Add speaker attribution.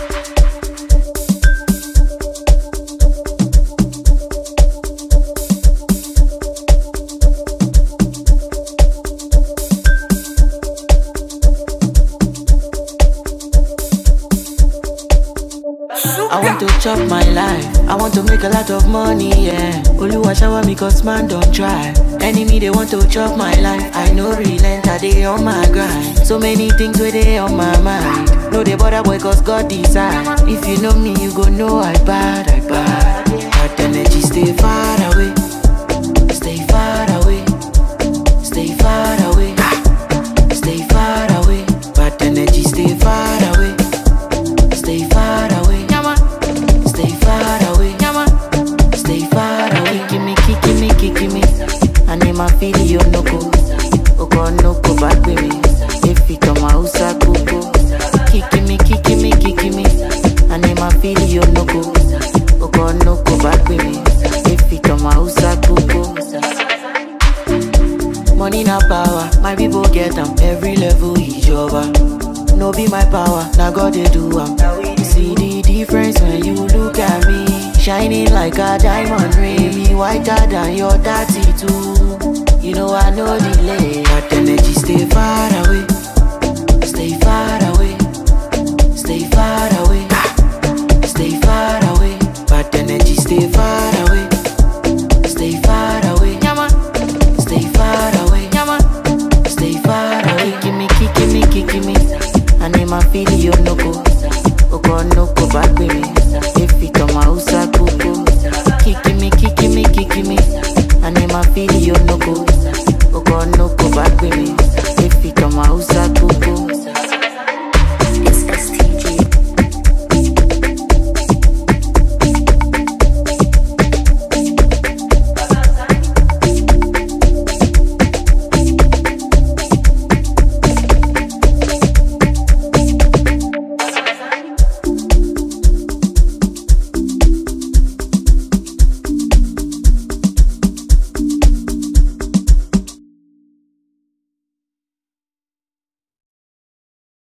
Speaker 1: I want to chop my life. I want to make a lot of money, yeah. Oluwa shower me cause man don't try. Enemy they want to chop my life. I know relent, I dey on my grind. So many things where they on my mind. No they bother boy cause God decide. If you know me, you go know I bad, I bad. Bad energy stay far away. Stay far away. Stay far away. Stay far away. Bad energy stay far away. Stay far away. Stay far away. Stay far away. Gimme, gimme, gimme. I name my video no go. Oko no go back with me. If it on my house, I go go. Gimme, gimme, gimme. I name my video no go. Oko no go back with me. If it on my house, I go go. Money na power, my people get am. Every level is over. No be my power, now God they do am. See the difference when you look at me. Shining like a diamond ring. Me whiter than your tattoo. You know I know delay. That energy stay far away.